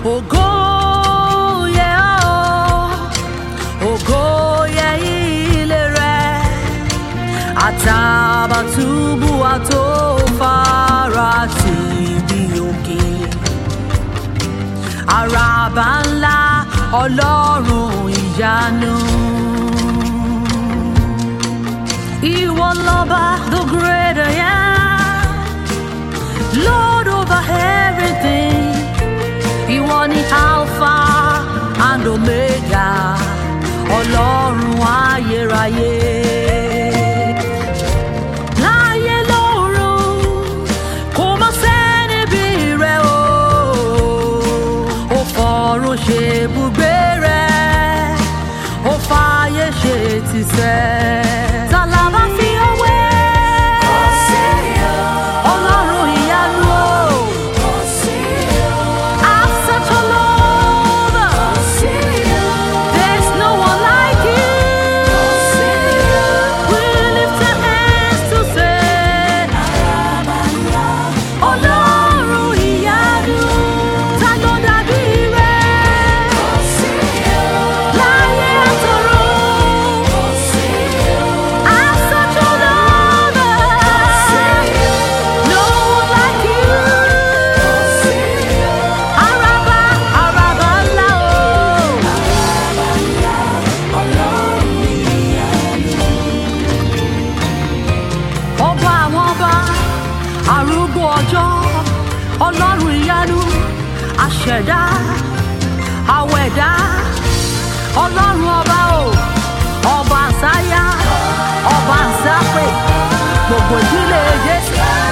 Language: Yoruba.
ògo yẹ ọ́ ògo yẹ ilé rẹ̀ àtàbàtúbù àtòfara tì bí òkè àràbà ńlá ọlọ́run ìyanu. Ìwọ lọ́ba the great I am, Lord over everything. Ìwọ ni Alpha and Omega, ọlọ́run ayérayé. Láyé lọ́run, kò má sẹ́ni bí rẹ̀ o. Ó fọ̀run ṣe ibùgbé rẹ̀, ó fààyè ṣe tìsẹ̀. Ta la bá fi ọwé? Ọlọ́run ìyanu o. I've such a love. There's no one like you. We lift our hands to say, Ọlọ́run ìyanu, ta ló dàbí rẹ̀? Láyé àtọ̀run, I've such a love. No one like you. Araba, araba ńlá o. ọba àwọn ọba arúgbó ọjọ́ ọlọ́run ìyanu àṣẹ̀dá àwẹ̀dá ọlọ́run ọba o ọba àsáyá ọba àsápè gbogbo ìdílé jésù